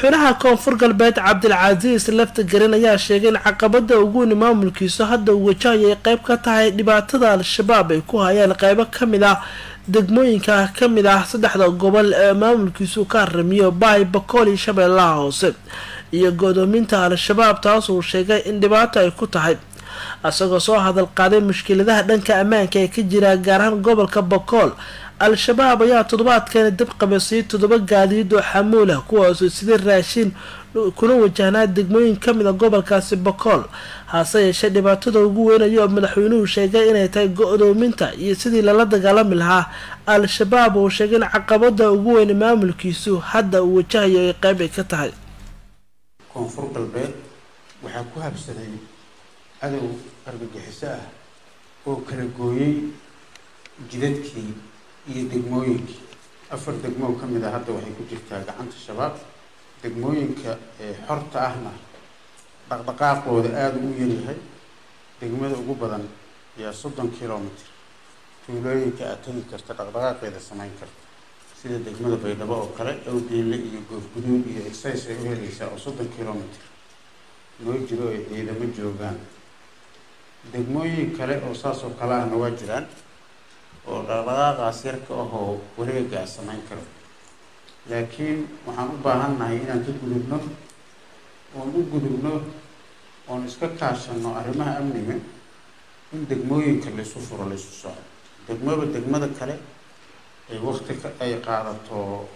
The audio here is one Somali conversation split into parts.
madaxweynaha koonfur galbeed cabdilcasiis lafta garin ayaa sheegay in caqabada ugu weyni maamulkiisu hadda uu wajahayay qeyb ka tahay dhibaatada al-shabaab ay ku hayaan qeybo kamid ah degmooyinka kamid ah saddexda gobol ee maamulkiisu ka haramiyo baay bakool iyo shabeellaha hoose iyo godoominta al-shabaab taas uu sheegay in dhibaato ay ku tahay isagoo soo hadal qaaday mushkiladaha dhanka ammaanka ee ka jira gaar ahaan gobolka bakool al-shabaab ayaa toddobaadkani dab qabasiyay toddoba gaadiid oo xamuul ah kuwaasoo sida raashin kuna wajahnaa degmooyin kamid a gobolkaasi bakool hase yeeshee dhibaatada ugu weynaya oo madaxweynuhu sheegay inay tahay go-doominta iyo sidii lala dagaalami lahaa al-shabaab uu sheegay in caqabada ugu weyni maamulkiisu hadda uu wajahayo ay qeyb ay ka tahay koonfur galbeed waxaa ku habsaday cadow argagixiso ah oo kala gooyey jidadkii iyo degmooyinkii afar degmoo ka mid a hadda waxay ku jirtaa gacanta shabaab degmooyinka xorta ahna dhaqdhaqaaqooda aada u yaryahay degmada ugu badan ayaa soddon kilomitr tuulooyinka aad tegi karta dhaqdhaqaaqeeda samayn karta sida degmada baydhabo oo kale awgeelle iyo goofguduud iyo excis ay u helaysaa oo soddon kilomitr noo jiro ay ciidamo joogaan degmooyin kale oo saas oo kale ahna waa jiraan oo dhaqdhaqaaqaas yarka ahoo wareegaa samayn karo laakiin waxaan u baahannahay inaan ka gudubno oon u gudubno oon iska kaashano arrimaha amniga in degmooyinka laysu furo laysu soco degmaba degmada kale ay wakti ay qaadato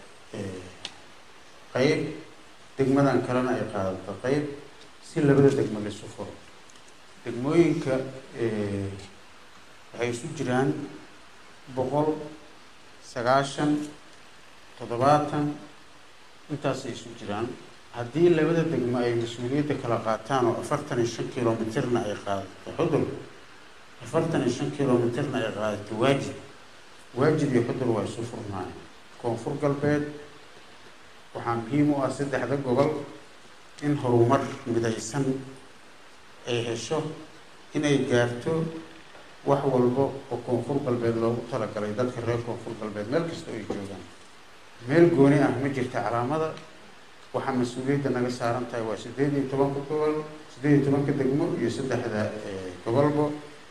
qeyb degmadan kalena ay qaadato qeyb si labada degmo laysu furo degmooyinka waxay isu jiraan boqol sagaashan toddobaatan intaasay isu jiraan haddii labada degmo ay mas-uuliyadda kala qaataan oo afartan iyo shan kilomitirna ay qaadato xudur afartan iyo shan kilomitirna ay qaadato waajib waajib iyo xudur waa isu furnaay koonfur galbeed waxaa muhiim u ah saddexda gobol in horumar midaysan ay hesho inay gaarto wax walba oo koonfur galbeed loogu talagalay dadka reer koonfur galbeed meel kasta ay joogaan meel gooni ah ma jirta calaamada waxaa mas-uuliyadda naga saaran tahay waa siddeed iyo tobanka gobol siddeed iyo tobanka degmo iyo saddexda gobolba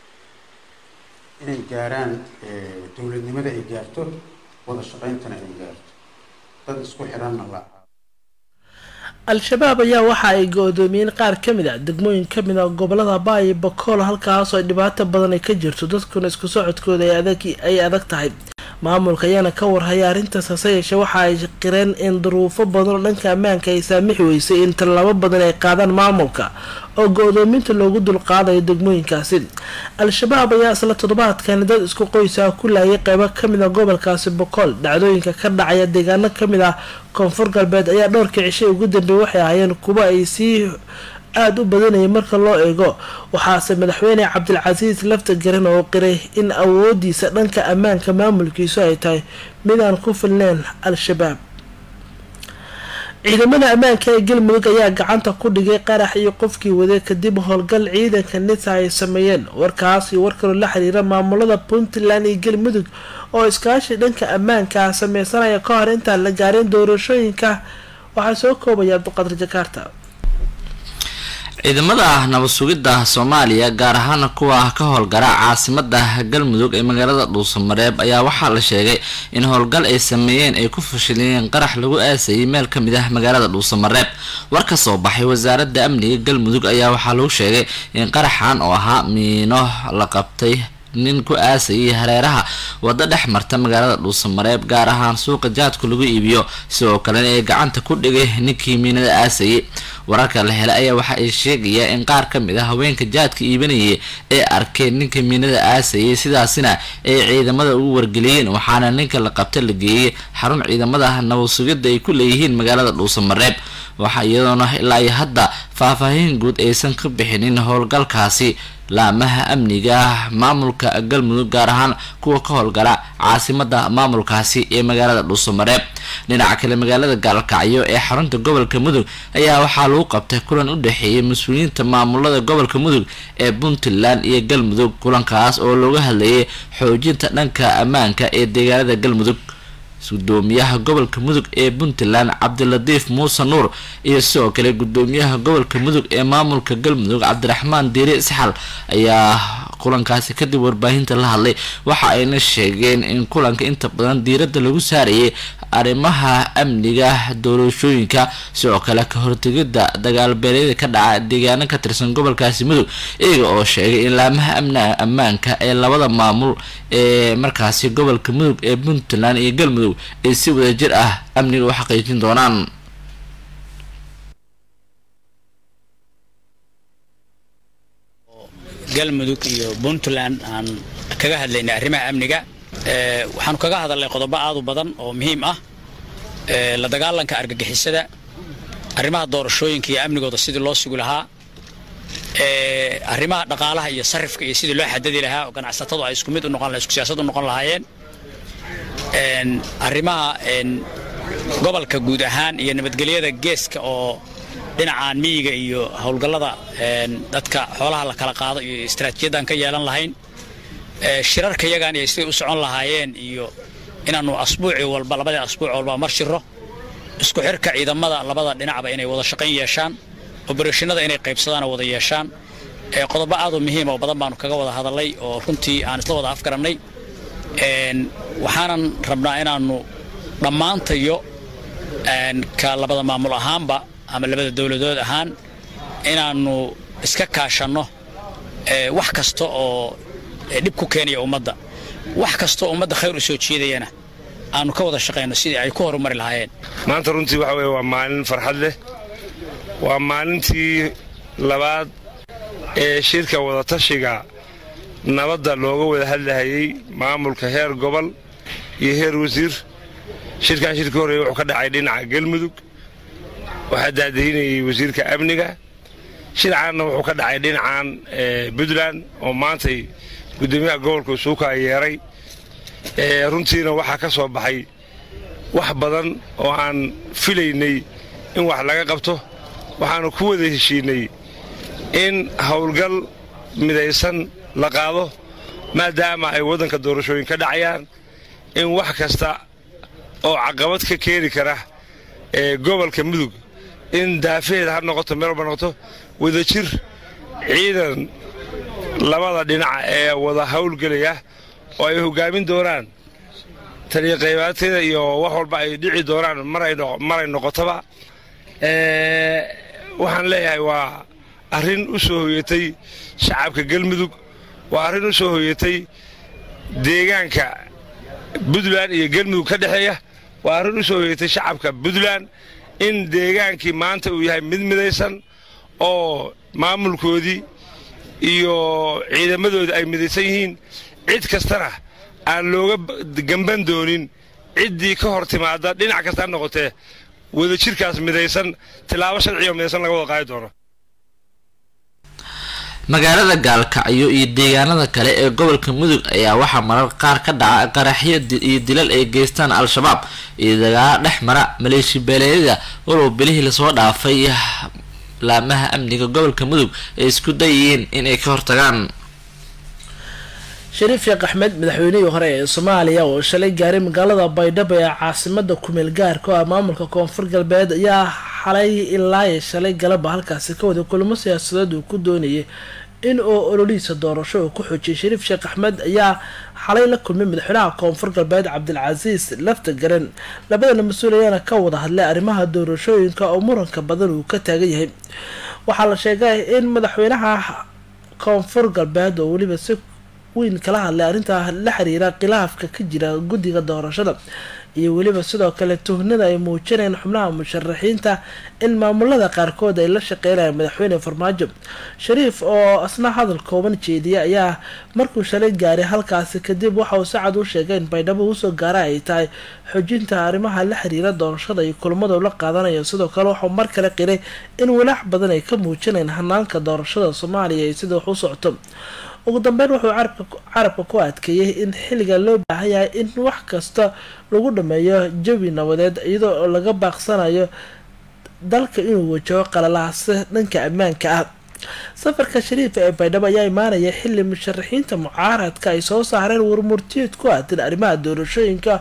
inay gaaraan dowladnimada ay gaarto wada shaqayntana ay gaarto dad isku xiranna la al-shabaab ayaa waxa ay go-doomiyeen qaar kamid a degmooyin kamid a gobolada baayo bakool halkaasoo dhibaato badan ay ka jirto dadkuna isku socodkooda ay adag tahay maamulka ayaana ka warhaya arrintaas hase yeeshee waxa ay qireen in duruufo badan oo dhanka ammaanka ay saamixi weysay in tallaabo badan ay qaadaan maamulka oo go-doominta loogu dulqaadayo degmooyinkaasi al-shabaab ayaa isla toddobaadkani dad isku qoysa ku laayay qeybo kamid a gobolkaasi bokool dhacdooyinka ka dhacaya deegaano kamid ah koonfur galbeed ayaa dhowrkii cishay ugu dambeeyay waxay ahaayeen kuwa ay sii aada u badanayay marka loo eego waxaase madaxweyne cabdilcasiis lafta garan oo qiray in awoodiisa dhanka ammaanka maamulkiisu ay tahay mid aan ku filneyn al-shabaab ciidamada ammaanka ee galmudug ayaa gacanta ku dhigay qarax iyo qofkii waday kadib howlgal ciidanka nisa ay sameeyeen warkaas iyo war kaloo la xiriira maamulada puntland iyo galmudug oo iskaashi dhanka ammaanka sameysanaya ka hor intaan la gaarin doorashooyinka waxaa soo koobaya abduqadir jakaarta ciidamada nabad sugidda soomaaliya gaar ahaan kuwa ka howlgara caasimada galmudug ee magaalada dhuusamareeb ayaa waxaa la sheegay in howlgal ay sameeyeen ay ku fashiliyeen qarax lagu aasayay meel kamid ah magaalada dhuusamareeb war ka soo baxay wasaaradda amniga galmudug ayaa waxaa lagu sheegay in qaraxan oo ahaa miino la qabtay nin ku aasayay hareeraha waddo dhex marta magaalada dhuusamareeb gaar ahaan suuqa jaadku lagu iibiyo sidoo kalena ee gacanta ku dhigay ninkii miinada aasayay wararka la helay ayaa waxa ay sheegaya in qaar ka mid ah haweenka jaadka iibanayay ay arkeen ninka miinada aasayay sidaasina ay ciidamada ugu wargeliyeen waxaana ninka la qabta la geeyey xarun ciidamada nabad sugidda ay ku leeyihiin magaalada dhuusamareeb waxaa iyadoona ilaa iyo hadda faahfaahin guud aysan ka bixinin howlgalkaasi laamaha amniga maamulka galmudug gaar ahaan kuwa ka howlgala caasimada maamulkaasi ee magaalada dhuusamareeb dhinaca kale magaalada gaalkacyo ee xarunta gobolka mudug ayaa waxaa lagu qabtay kulan u dhexeeyay mas-uuliyiinta maamulada gobolka mudug ee puntland iyo galmudug kulankaas oo looga hadlayay xoojinta dhanka ammaanka ee deegaanada galmudug gudoomiyaha gobolka mudug ee puntland cabdilatiif muuse nuur iyo sidoo kale gudoomiyaha gobolka mudug ee maamulka galmudug cabdiraxmaan diiri isxal ayaa kulankaasi kadib warbaahinta la hadlay waxa ayna sheegeen in kulanka inta badan diiradda lagu saarayay arrimaha amniga doorashooyinka sidoo kale ka hortegida dagaalbeeleeda ka dhaca deegaano ka tirsan gobolkaasi mudug iyaga oo sheegay in laamaha amna ammaanka ee labada maamul ee markaasi gobolka mudug ee puntland iyo galmudug ay si wadajir ah amniga u xaqiijin doonaan galmudug iyo puntland aan kaga hadlaynay arrimaha amniga waxaanu kaga hadalnay qodobo aad u badan oo muhiim ah la dagaalanka argagixisada arrimaha doorashooyinka iyo amnigooda sidii loo sugi lahaa arrimaha dhaqaalaha iyo sarifka iyo sidii loo xadadi lahaa oo ganacsatadu ay isku mid u noqon isku siyaasad u noqon lahaayeen arrimaha gobolka guud ahaan iyo nabadgelyada geeska oo dhinacaan miyiga iyo howlgallada dadka xoolaha la kala qaado iyo istaraatiijiyadan ka yeelan lahayn shirarka yagaan iyo siday u socon lahaayeen iyo inaannu asbuuci walba labadii asbuuc walba mar shiro isku xirka ciidamada labada dhinacba inay wada shaqayn yeeshaan obarashinada inay qaybsadaan oo wada yeeshaan qodobo aad u muhiima oo badan baanu kaga wada hadalnay oo runtii aan isla wada afgarannay waxaanan rabnaa inaannu dhammaantayo ka labada maamul ahaanba ama labada dowladood ahaan inaannu iska kaashanno wax kasta oo dhib ku keenaya ummadda wax kastoo ummadda khayr u soo jeedayana aanu ka wada shaqayno sidii ay ku horumari lahaayeen maanta runtii waxa weye waa maalin farxad leh waa maalintii labaad ee shirka wadatashiga nabadda looga wada hadlahayey maamulka heer gobol iyo heer wasiir shirkan shirka horreeye wuxuu ka dhacay dhinaca galmudug waxaa daadahinayay wasiirka amniga shircaanna wuxuu ka dhacay dhinacan puntland oo maantay gudoomiyaha gobolka suuka yeeray runtiina waxaa ka soo baxay wax badan oo aan filaynay in wax laga qabto waxaanu ku wada heshiinay in howlgal midaysan la qaado maadaama ay waddanka doorashooyin ka dhacayaan in wax kasta oo caqabad ka keeni kara ee gobolka mudug in daafaheeda ha noqoto meel walba noqoto wadajir ciidan labada dhinaca ee wada howlgelaya oo ay hoggaamin doonaan taliya qaybaadteeda iyo wax walba ay dhici doonaan maray noqotoba waxaan leeyahay waa arrin u soo hoyatay shacabka galmudug waa arrin u soo hoyatay deegaanka puntland iyo galmudug ka dhexeeya waa arrin u soo hoyatay shacabka puntland in deegaankii maanta uu yahay mid midaysan oo maamulkoodii iyo ciidamadoodii ay midaysan yihiin cid kastana aan looga gamban doonin ciddii ka hor timaada dhinac kasta ha noqotee wadajirkaas midaysan tilaabo sharciyo midaysan laga wada qaadi doono magaalada gaalkacyo iyo deegaanada kale ee gobolka mudug ayaa waxaa marar qaar ka dhaca qaraxyo iyo dilal ay geystaan al-shabaab iyo dagaalo dhex mara maleeshi beeleedyada walow bilihii lasoo dhaafay laamaha amniga gobolka mudug ay isku dayihiin inay ka hortagaan shariif sheekh axmed madaxweynihii hore ee soomaaliya oo shalay gaaray magaalada baydhabo ee caasimada kumeel gaarka oo ah maamulka koonfur galbeed ayaa xalay ilaa shalay galaba halkaasi ka wada kulamo siyaasadeed uu ku doonayay in uu ololihiisa doorasho uu ku xoojiyay shariif sheekh axmed ayaa xalay la kulmay madaxweynaha koonfur galbeed cabdilcasiis lafta garan labadana mas-uul ayaana ka wada hadlay arrimaha doorashooyinka oo muranka badan uu ka taagan yahay waxaa la sheegay in madaxweynaha koonfur galbeed oo weliba si weyn kala hadlay arrintaa la xiriira khilaafka ka jira guddiga doorashada iyo weliba sidoo kale tuhnada ay muujinayaan xubnaha musharaxiinta in maamulada qaarkood ay la shaqeynayaan madaxweyne farmaajo shariif oo asna hadal kooban jeediyay ayaa markuu shalay gaaray halkaasi kadib waxa uu sacad u sheegay in baydhabo usoo gaara ay tahay xoojinta arrimaha la xiriira doorashada iyo kulmada la qaadanayo sidoo kale waxuu mar kale qiray in walaac badan ay ka muujinayaan hanaanka doorashada soomaaliya iyo sida wax u socoto ugu dambeyn wuxuu carabka ku adkeeyey in xilliga loo baahan yahay in wax kasta lagu dhameeyo jawi nabadeed iyadoo laga baaqsanayo dalka inuu wajaho qalalaase dhanka ammaanka ah safarka shariifa ee baydhabo ayaa imaanaya xili musharaxiinta mucaaradka ay soo saareen warmurtiyeed ku aadan arrimaha doorashooyinka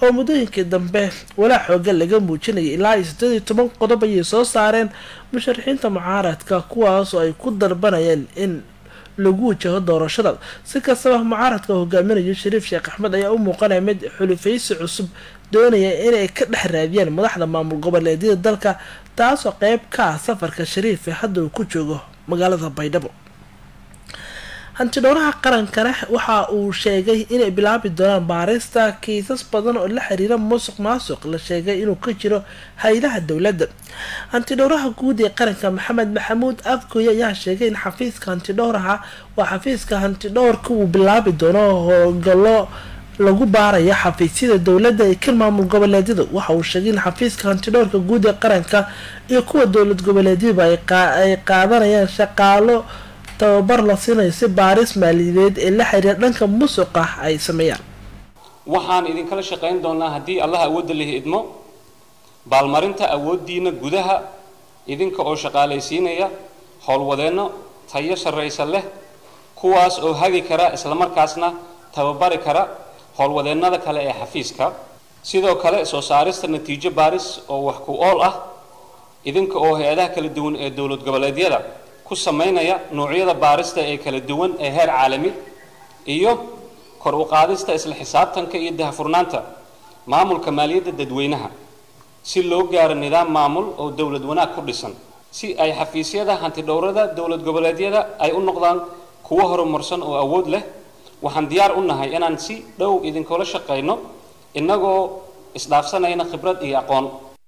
oo muddooyinkii dambe walaa xooga laga muujinayay ilaa iyo sideed iyo toban qodob ayay soo saareen musharaxiinta mucaaradka kuwaas oo ay ku dalbanayeen in lagu wajaho doorashada si kastaba mucaaradka hogaaminayo shariif sheekh axmed ayaa u muuqanaya mid xulufaysi cusub doonaya inay ka dhex raadiyaan madaxda maamul goboleedyada dalka taasoo qeyb ka ah safarka shariif ee hadda uu ku joogo magaalada baydhabo hantidhowraha qarankana waxa uu sheegay inay bilaabi doonaan baarista kiisas badan oo la xiriira musuq maasuq la sheegay inuu ka jiro hay-adaha dowladda hantidhowraha guud ee qaranka maxamed maxamuud afgoy ayaa sheegay in xafiiska hantidhowraha waa xafiiska hantidhowrka uu bilaabi doono howlgallo lagu baaraya xafiisyada dowladda ee kan maamul goboleedyada waxa uu sheegay in xafiiska hantidhowrka guud ee qaranka iyo kuwa dowlad goboleedyada ay qaadanayaan shaqaalo tababar la siinayo si baaris maaliyadeed ee la xiriira dhanka musuqa ay sameeyaan waxaan idinkala shaqayn doonaa haddii allah awoodda lihi idmo baalmarinta awooddiina gudaha idinka oo shaqaalaysiinaya howlwadeenno tayo sarraysa leh kuwaas oo hagi kara islamarkaasna tababari kara howlwadeennada kale ee xafiiska sidoo kale soo saarista natiijo baaris oo wax ku ool ah idinka oo hay-adaha kala duwan ee dowlad goboleedyada ku samaynaya noocyada baarista ee kala duwan ee heer caalami iyo kor u qaadista isla xisaabtanka iyo dahafurnaanta maamulka maaliyadda dadweynaha si loo gaaro nidaam maamul oo dowlad wanaag ku dhisan si ay xafiisyada hantidhowrada dowlad goboleedyada ay u noqdaan kuwo horumarsan oo awood leh waxaan diyaar u nahay inaan si dhow idinkula shaqayno innagoo isdhaafsanayna khibrad iyo aqoon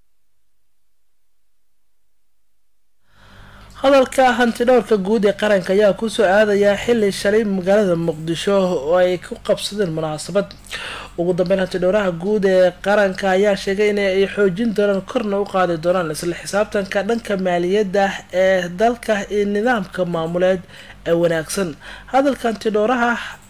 hadalka hantidhowrka guud ee qaranka ayaa kusoo aadayaa xili shalay magaalada muqdisho oo ay ku qabsadeen munaasabad ugu dambeyn hantidhowraha guud ee qaranka ayaa sheegay inay xoojin doonaan korna u qaadi doonaan isla xisaabtanka dhanka maaliyadda ee dalka iyo nidaamka maamuleed ee wanaagsan hadalka hantidhowraha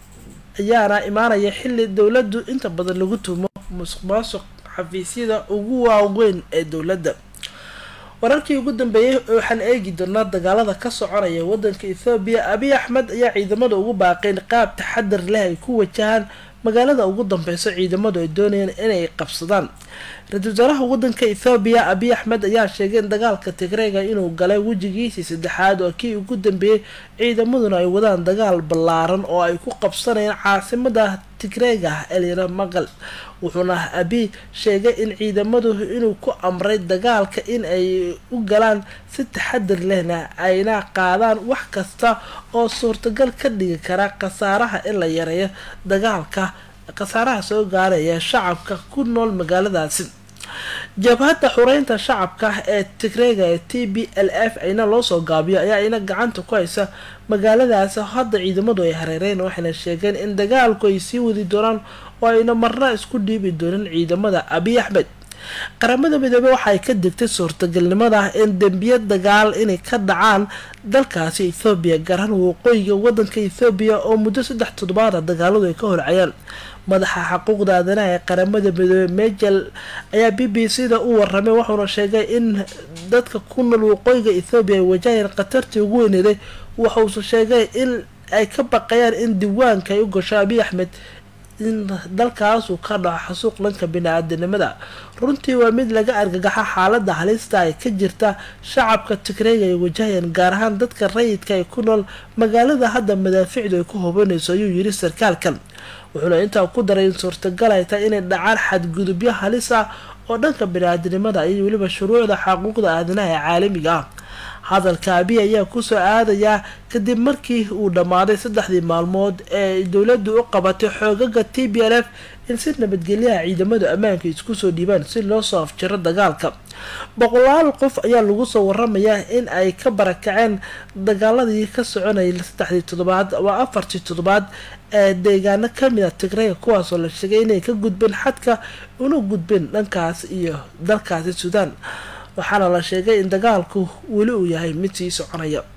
ayaana imaanaya xili dowladdu inta badan lagu tuumo musuq maasuq xafiisyada ugu waaweyn ee dowladda wararkii ugu dambeeyay waxaan eegi doonaa dagaalada ka soconaya wadanka ethoobiya abiy axmed ayaa ciidamada ugu baaqeen qaab taxadar leh ay ku wajahaan magaalada ugu dambeyso ciidamadu ay doonayaan inay qabsadaan ra-iisul wasaaraha wadanka ethoobiya abiy axmed ayaa sheegay in dagaalka tigreega inuu galay wejigiisii saddexaad oo kii ugu dambeeyey ciidamaduna ay wadaan dagaal ballaaran oo ay ku qabsanayaan caasimada tigreega elira maqal wuxuuna abiy sheegay in ciidamadu inuu ku amray dagaalka in ay u galaan si taxadar lehna ayna qaadaan wax kasta oo suurtagal ka dhigi kara khasaaraha in la yareeyo dagaalka khasaaraha soo gaaraya shacabka ku nool magaaladaasi jabhadda xureynta shacabka ee tigreega ee t b l f ayna loo soo gaabiyo ayaa ina gacanta ku haysa magaaladaasi hadda ciidamadu ay hareereen waxayna sheegeen in dagaalku ay sii wadi doonaan oo ayna marna isku dhiibi doonin ciidamada abiy axmed qaramada midoobey waxaay ka digtay suurtagalnimada in dembiya dagaal inay ka dhacaan dalkaasi ethoobiya gaar ahaan waqooyiga wadanka ethoobiya oo muddo saddex toddobaada dagaaladu ay ka horcayaan madaxa xuquuqda aadanaha ee qaramada midoobey mejel ayaa b b c da u waramay wuxuuna sheegay in dadka ku nool waqooyiga ethoobiya ay wajahayeen khatartii ugu weyneeday waxuuse sheegay in ay ka baqayaan in diiwaanka ay u gasho abiy axmed in dalkaasuu ka dhaco xasuuq dhanka bini-aadanimada runtii waa mid laga argagaxa xaalada halista ay ka jirta shacabka tigreega ay wajahayaan gaar ahaan dadka rayidka ay ku nool magaalada hadda madaaficdu ay ku hubanayso ayuu yiri sarkaalkan wuxuuna intaa ku daray in suurtagal ay tahay inay dhacaan xadgudubyo halis ah oo dhanka bini-aadanimada iyo weliba shuruucda xaquuqda aadanaha ee caalamiga ah hadalka abiy ayaa kusoo aadayaa kadib markii uu dhammaaday saddexdii maalmood ee dowladdu u qabatay xoogaga t b l f in si nabadgelyaha ciidamadu ammaanka isku soo dhiibaan si loo soo afjiro dagaalka boqolaal qof ayaa lagu soo waramayaa in ay ka barakaceen dagaaladii ka soconayay saddexdii toddobaad waa afartii toddobaad ee deegaano kamid a tigreega kuwaasoo la sheegay inay ka gudbeen xadka una gudbeen dhankaas iyo dalkaasi suudaan waxaana la sheegay in dagaalku weli uu yahay mid sii soconaya